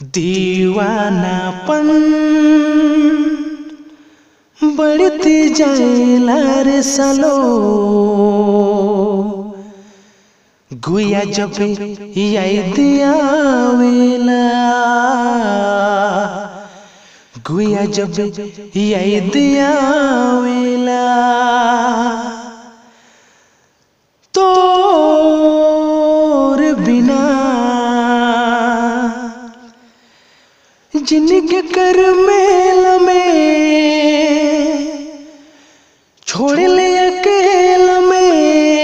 दीवानापन बढ़ती जाएला रे सालो गुया जब याद आवेला गुया जब याद आवेला तोर बिना जिनके कर मेल में छोड़ ले अकेल में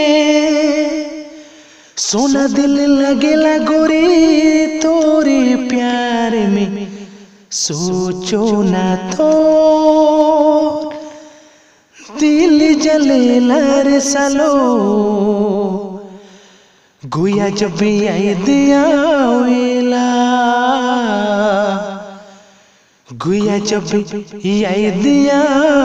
सोना दिल लगेला गोरी तोरे प्यार में सोचो ना तो दिल जलेला रे सालो गुया जब याद आवेला गुया जब याद